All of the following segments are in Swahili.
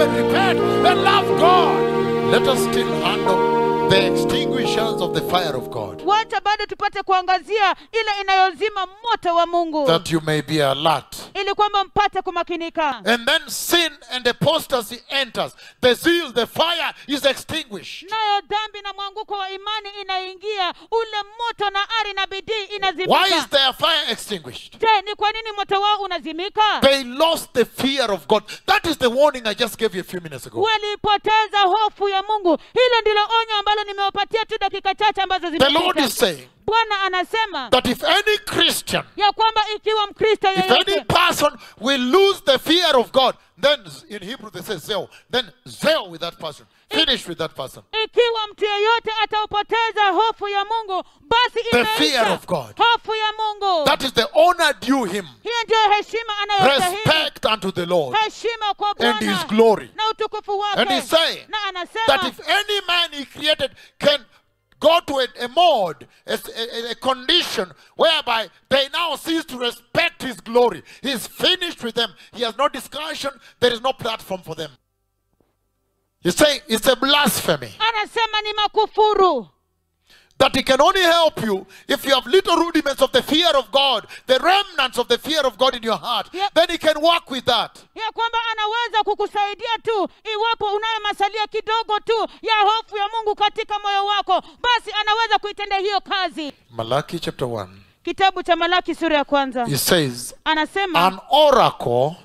and repent and love God, let us still handle the extinguishers of the fire of God, wacha bado tupate kuangazia ile inayozima moto wa mungu that you may be alert. ili kwamba mpate kumakinika And then sin and apostasy enters. The zeal, the fire is extinguished. nayo dhambi na mwanguko wa imani inaingia ule moto na ari na bidii Why is inazimika their fire extinguished? je ni kwa nini moto wao unazimika They lost the fear of God. That is the warning I just gave you a few minutes ago. walipoteza hofu ya mungu hilo ndilo onyo ambalo nimewapatia tu dakika chache ambazo The Lord zimepita is saying bwana anasema that if any Christian, ya kwamba ikiwa mkristo if any yeyote person will lose the fear of God, then in Hebrew they say zeal, then zeal with that person. Finish with that person. ikiwa mtu yeyote ataupoteza hofu ya mungu basi The imeisha fear of God. hofu ya mungu That is the honor due him. hiyo ndiyo heshima anayostahili Respect unto the Lord heshima kwa and his bwana glory. na utukufu And wake he's saying na that anasema if any man he created can go to a, a mode, a, a- a condition whereby they now cease to respect his glory, he's finished with them. He has no discussion, there is no platform for them. He's saying it's a blasphemy anasema ni makufuru that he can only help you if you have little rudiments of the fear of God, the remnants of the fear of God in your heart. Yep. Then he can work with that. ya kwamba anaweza kukusaidia tu iwapo unayo masalia kidogo tu ya hofu ya mungu katika moyo wako basi anaweza kuitendea hiyo kazi Malachi chapter 1. kitabu cha malaki sura ya kwanza He says, anasema An oracle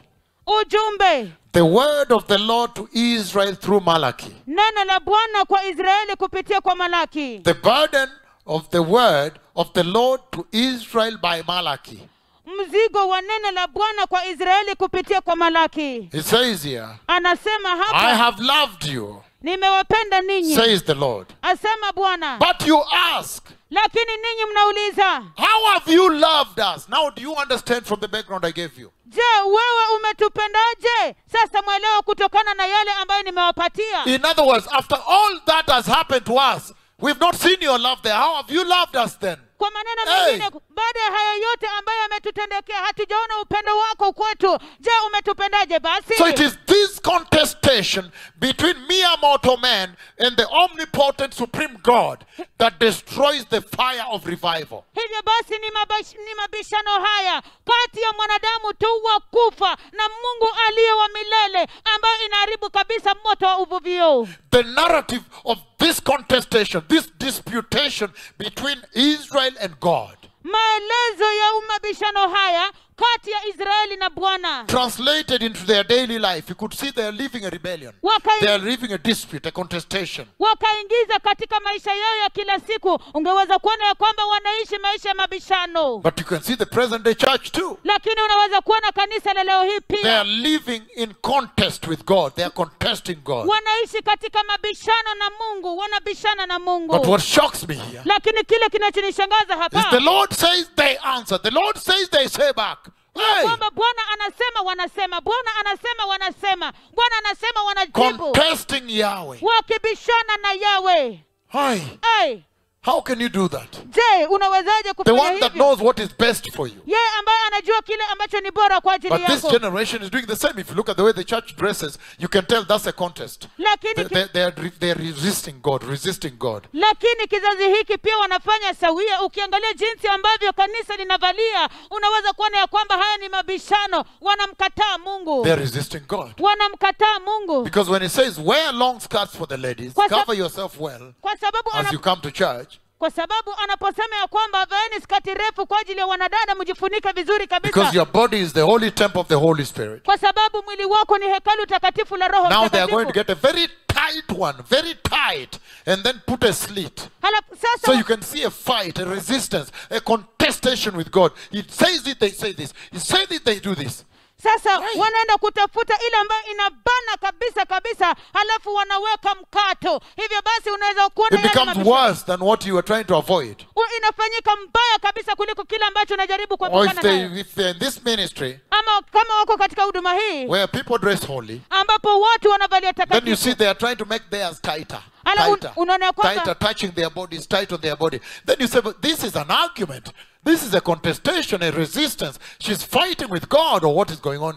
ujumbe the word of the Lord to Israel through Malachi. neno la bwana kwa israeli kupitia kwa malaki The burden of the word of the Lord to Israel by Malachi. mzigo wa neno la bwana kwa israeli kupitia kwa malaki He says here, anasema I hapa have loved you, nimewapenda ninyi says the Lord. asema bwana But you ask, lakini ninyi mnauliza How have you loved us? Now, do you understand from the background I gave you? je wewe umetupendaje sasa mwelewa kutokana na yale ambayo nimewapatia In other words, after all that has happened to us, we've not seen your love there. How have you loved us then? kwa maneno Hey! mengine baada ya haya yote ambayo yametutendekea hatujaona upendo wako kwetu je umetupendaje basi So it is this contestation between mere mortal man and the omnipotent supreme God that destroys the fire of revival. hivyo basi ni, mabash, ni mabishano haya kati ya mwanadamu tu wa kufa na mungu aliye wa milele ambayo inaharibu kabisa moto wa uvuvio The narrative of this contestation, this disputation between Israel and God, maelezo ya mabishano haya kati ya israeli na bwana translated into their daily life, you could see they are living a rebellion. Wakai- They are living a dispute, a contestation. wakaingiza katika maisha yao ya kila siku ungeweza kuona ya kwamba wanaishi maisha ya mabishano But you can see the present day church too. lakini unaweza kuona kanisa la leo hii They are pia living in contest with God. They are contesting God. wanaishi katika mabishano na mungu wanabishana na But mungu what shocks me here lakini kile kinachonishangaza is the hapa Lord says they answer. The Lord says they say back. Hey, kwamba bwana anasema wanasema bwana anasema wanasema bwana anasema wanajibu contesting Yahweh. wakibishana na yawe Hi, ai how can you do that? je unawezaje The kufanya one that hivyo knows what is best for you. yeye ambaye anajua kile ambacho ni bora kwa ajili But this yako generation is doing the same. If you look at the way the church dresses, you can tell that's a contest. lakini They, ki- they, they, are, re- they are resisting God, resisting God. lakini kizazi hiki pia wanafanya sawia ukiangalia jinsi ambavyo kanisa linavalia unaweza kuona ya kwamba haya ni mabishano wanamkataa mungu They are resisting God. wanamkataa mungu Because when it says wear long skirts for the ladies, Kwa sab- cover yourself well kwa sababu as ana, you come to church, kwa sababu anaposema ya kwamba vaeni skati refu kwa ajili ya wanadada mjifunike vizuri because kabisa your body is the holy temple of the Holy Spirit. kwa sababu mwili wako ni hekalu takatifu la roho Now they are going to Mtakatifu. get a very tight one, very tight, and then put a slit. Halafu sasa So you can see a fight, a resistance, a contestation with God. He says it, they say this. He says it, they do this. sasa wanaenda kutafuta ile ambayo inabana kabisa kabisa halafu wanaweka mkato hivyo basi unaweza kuona It yale becomes mabishano. worse than what you were trying to avoid. U- inafanyika mbaya kabisa kuliko kile ambacho unajaribu Or if kuepukana they nayo if they're in this ministry ama kama wako katika huduma hii where people dress holy, ambapo watu wanavalia then you takatifu see they are trying to make theirs tighter. Ala, un- Tighter, unaona ya kwamba- tighter, touching their bodies, tight on their body. Then you say, but this is an argument. This is a contestation, a resistance. She's fighting with God, or what is going on here?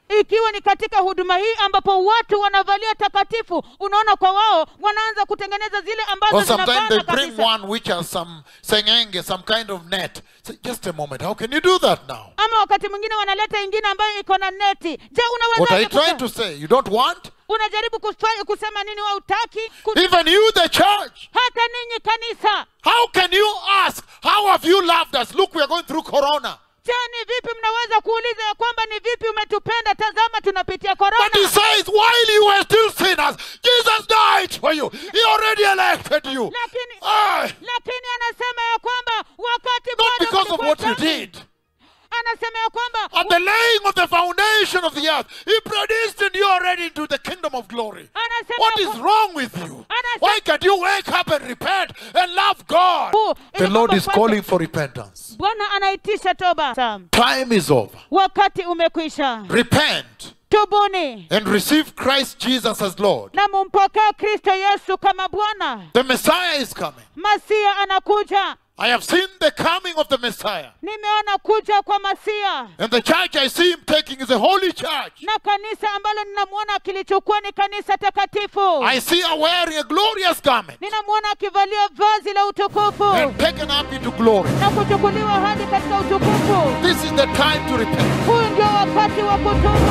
ikiwa ni katika huduma hii ambapo watu wanavalia takatifu unaona kwa wao wanaanza kutengeneza zile ambazo Or sometimes they zinabana bring kabisa one which has some sengenge, some kind of net. Say, just a moment, how can you do that now? ama wakati mwingine wanaleta ingine ambayo iko na neti je What are you unawezaje trying kusa- to say? You don't want? unajaribu kufa- kusema nini wa utaki Even you, the church. hata ninyi kanisa How can you ask, how have you loved us? Look, we are going through corona. je ni vipi mnaweza kuuliza ya kwamba ni vipi umetupenda tazama tunapitia But he korona says, while you were still sinners, Jesus died for you. He already elected you. lakini Ah, lakini anasema ya kwamba wakati not bado because of mlikuwa what you dhambi, did. anasema ya kwamba At the laying of the foundation of the earth, He predestined you already into the kingdom of glory. anasema What ya is kwa- wrong with you? Anasema- Why can't you wake up and repent and love God? Huu, The ili Lord kwamba is kwanza- calling for repentance. bwana anaitisha toba Sam. Time is over. wakati umekwisha Repent tubuni and receive Christ Jesus as Lord. na mumpokee kristo yesu kama bwana The Messiah is coming. masia anakuja I have seen the coming of the Messiah. nimeona kuja kwa masia And the church I see him taking is a holy church. na kanisa ambalo ninamwona akilichukua ni kanisa takatifu I see her wearing a glorious garment ninamwona akivalia vazi la utukufu and taken up into glory. na kuchukuliwa hadi katika utukufu This is the time to repent. huu ndio wakati wa kutubu